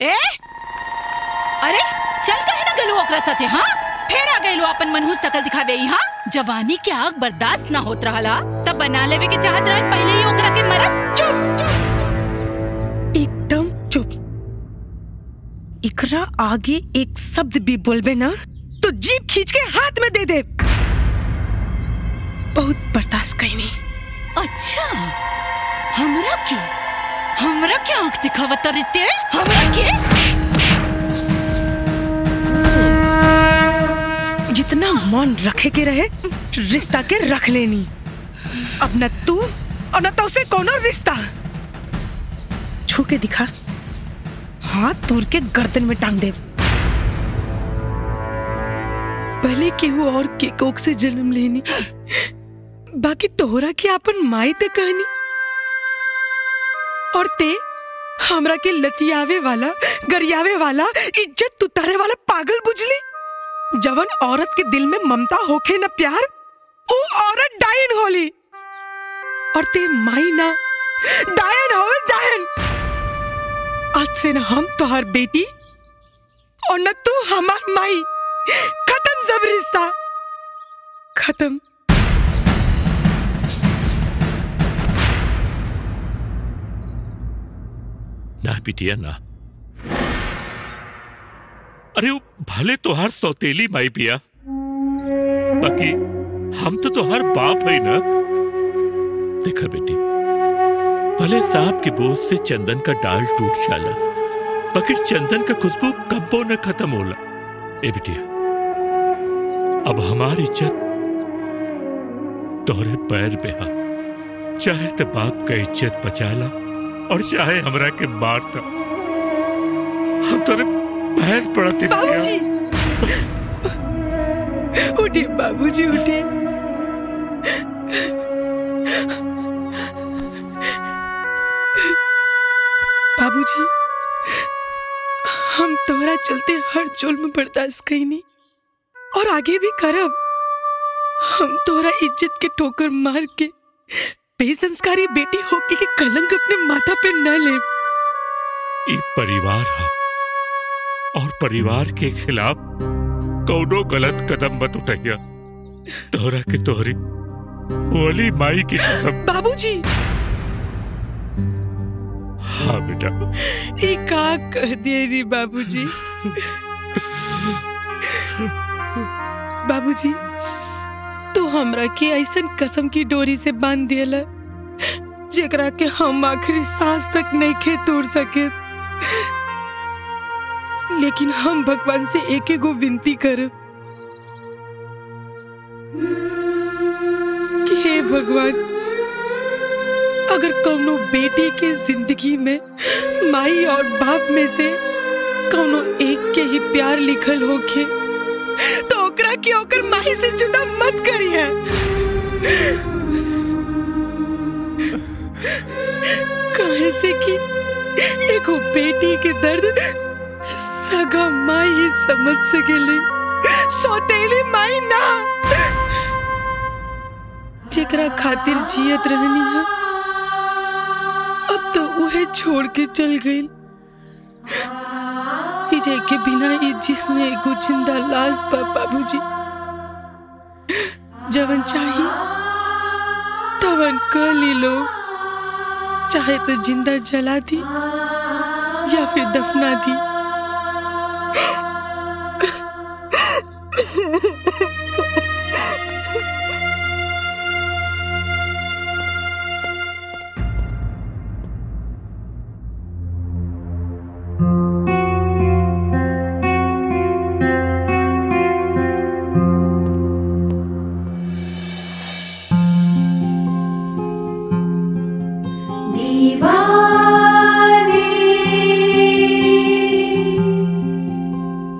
ए अरे चल कहे ना गलू ओकरा साथे हाँ फेर आ गइलो अपन मनहूस शकल दिखावे यहाँ जवानी के आग बर्दाश्त ना होत रहला तब बना लेवे के चाहत रहे पहले ही ओकरा के मरद चुप चुप एकदम चुप इकरा आगे एक शब्द भी बोलबे ना तो जीप खींच के हाथ में दे दे बहुत बर्दाश्त कईनी अच्छा हमरा के हमरा के आंख दिखावत रहते हमरा के जितना मन रखे के रहे रिश्ता के रख लेनी अब न तू और न तो उसे कोनो रिश्ता छू के दिखा हाथ तोड़ के गर्दन में टांग दे भले केहू और के कोक से जन्म लेनी बाकी तोहरा के अपन माई ते कहनी और ते हमरा के लतियावे वाला गरियावे वाला इज्जत तुतारे वाला पागल बुझली जवन औरत के दिल में ममता होखे न प्यार वो औरत डायन होली और ते माई ना डायन हो डायन आज से न हम तोहर बेटी और न तू हमार माई खत्म सब रिश्ता खत्म ना बिटिया ना अरे वो भले तोहार सौतेली माई पिया बाकी हम तो तोहार बाप है ना देखा बेटी भले सांप के बोझ से चंदन का डाल टूट जाला बाकी चंदन का खुशबू कब्बो न खत्म होला ए बिटिया अब हमारी इज्जत तोहरे पैर पे हा चाहे तो बाप का इज्जत बचाला और चाहे हमरा के मारता हम तोरे पैर पड़ते बाबूजी उठिए बाबूजी उठिए बाबूजी हम तोहरा चलते हर जुल्म बर्दाश्त कईनी और आगे भी करब हम तोहरा इज्जत के ठोकर मार के बेसंस्कारी बेटी होके के कलंक अपने माथा पे न ले ई परिवार हा और परिवार के खिलाफ कौनो गलत कदम मत उठाइया तोहरा के तोहरी बोली माई की कसम बाबूजी हाँ बेटा ये का कह दिए रे बाबूजी बाबूजी तू हमरा के ऐसन कसम की डोरी से बांध दियला जेकरा के हम आखिरी सांस तक नहीं खे तोड़ सके लेकिन हम भगवान से एक एगो विनती कर कि हे भगवान अगर कौनो बेटी के जिंदगी में माई और बाप में से कौनो एक के ही प्यार लिखल होके तो ओकरा के ओकर माई से जुदा मत करिए कहे से कि एगो बेटी के दर्द सगा माई ही समझ सकेली सौतेली माई ना जेकरा खातिर जियत रहनी है अब तो उहे छोड़ के चल गई विजय के बिना ये जिसमें एगो जिंदा लाश बा बाबूजी जवन चाही तवन कर ली लो चाहे तो जिंदा जला दी या फिर दफना दी दीवाने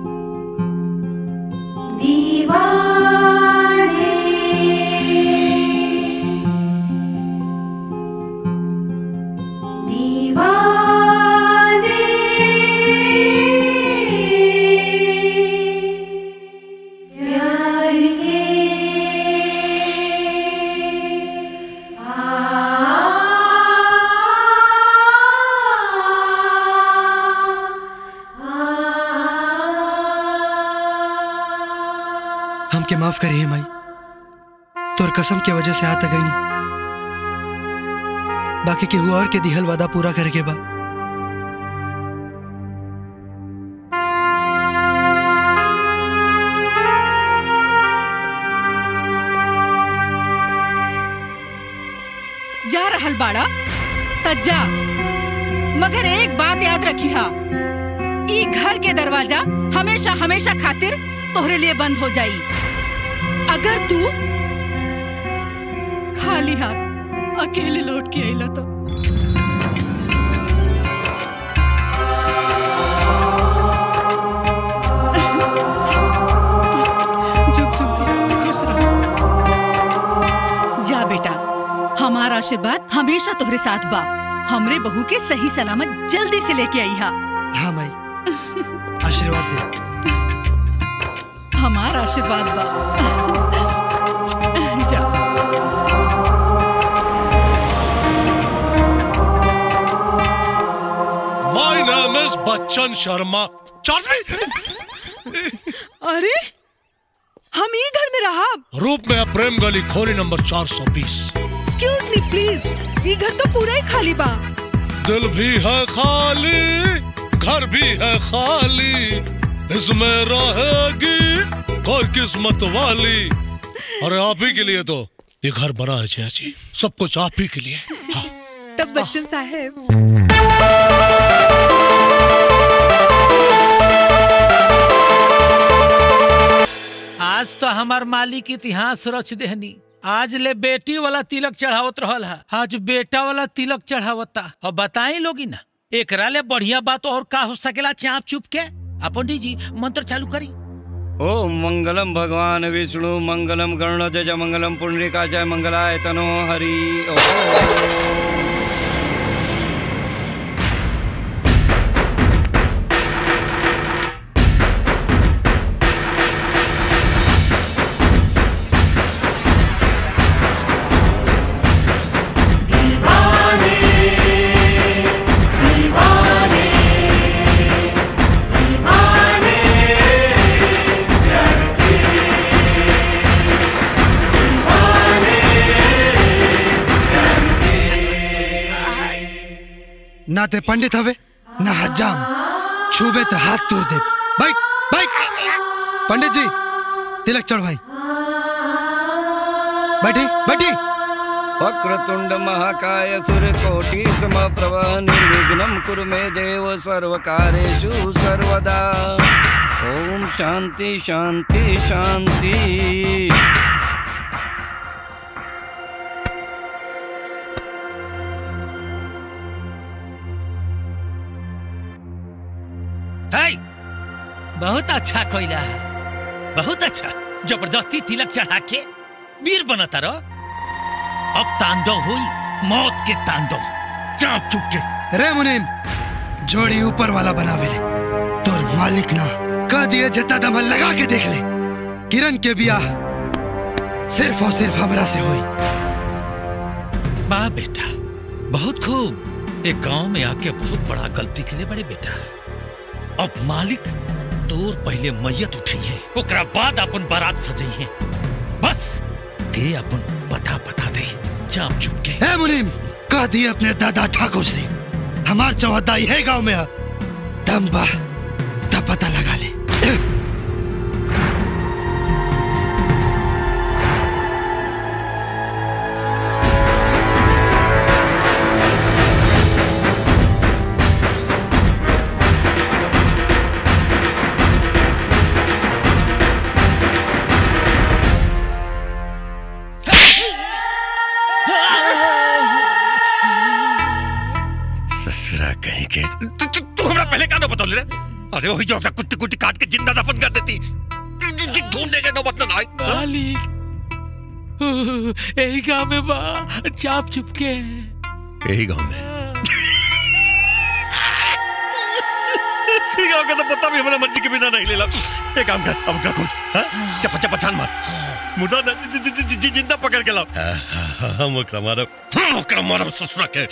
हमके माफ करिए माई तोर कसम के वजह से आता गई नहीं बाकी केहू और के दिहल वादा पूरा करे के बा जा रहल बाड़ा त जा मगर एक बात याद रखी हा ई घर के दरवाजा हमेशा हमेशा खातिर तोहरे लिए बंद हो जाई अगर तू खाली हाथ अकेले लौट के आइला तो झुक झुक जी खुश रहो जा बेटा हमारा आशीर्वाद हमेशा तोहरे साथ बा हमरे बहू के सही सलामत जल्दी से लेके आई हा हाँ माई आशीर्वाद दे हमारा आशीर्वाद बा जा My name is Bachchan Sharma charge अरे हम ई घर में रहा रूप में प्रेम गली खोरी नंबर 420 एक्सक्यूज मी प्लीज ई घर तो पूरा ही खाली बा दिल भी है खाली घर भी है खाली इसमें रहेगी कोई किस्मत वाली अरे आप ही के लिए तो ये घर बना है जया जी सब कुछ आप ही के लिए हाँ तब बच्चन साहब आज तो हमार मालिक इतिहास रच देहनी आज ले बेटी वाला तिलक चढ़ावत रहल है आज बेटा वाला तिलक चढ़ावता और बताई लोगी ना एकरा ले बढ़िया बात और का हो सकेला चाप चुप के आ पंडित जी मंत्र चालू करी ओम मंगलम भगवान विष्णु मंगलम गरुणध्वज मंगलम पुंडरीका जय मंगलाय तनो हरि ओम ना ते पंडित हवे ना हजाम छूबे तो हाथ तोड़ दे बैठ बैठ पंडित जी तिलक चढ़वाई बैठी बैठी वक्रतुंड महाकाय सूर्यकोटि समप्रभ निर्विघ्नं कुरु मे देव सर्वकारेषु सर्वदा ओम शांति शांति शांति है बहुत अच्छा कोयला है बहुत अच्छा जबरदस्ती तिलक चढ़ा के वीर बनता रहो अब तांडव हुई मौत के तांडव चाप चुप के रे मुनीम जोड़ी ऊपर वाला बनावे ले तोर मालिक ना कह दिए जितना दम लगा के देख ले किरण के बियाह सिर्फ और सिर्फ हमरा से हुई वाह बेटा बहुत खूब एक गांव में आके बहुत बड़ा गलती के लिए बड़े बेटा अब मालिक तोर पहले मैयत उठई है ओकरा बाद अपन बारात सजई है बस दे अपन पता पता दे चाप चुप के हे मुनीम कह दिए अपने दादा ठाकुर से हमार चौहदाई है गांव में अब दम बा तब पता लगा ले ससुरा कहीं के तू तू तू हमरा पहले का ना बता ले अरे वही जो कुत्ती कुत्ती काट के जिंदा दफन कर देती ढूंढने के नौबत ना आई मालिक यही गांव में बा चाप चुप के यही गांव में गांव का तो पता भी हमारा मर्जी के बिना नहीं लेला एक काम कर अब का खोज हाँ? चप्पा चप्पा छान मार मुर्दा न- जि- जि- जि- जि- जिंदा पकड़ के लाओ हम ओकरा मारब हम ओकरा मारब ससुरा के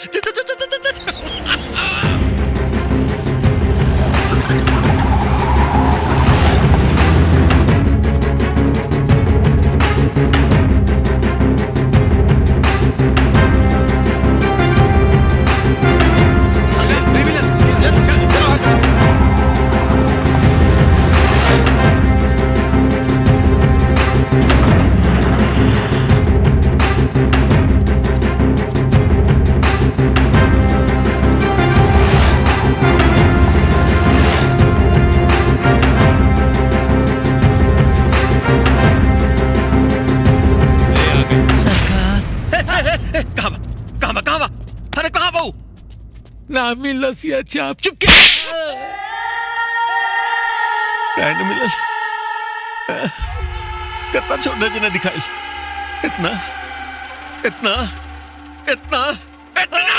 ना मिलसिया चाप चुपके काहे न मिलल कितना छोटा जना दिखाई इतना इतना इतना इतना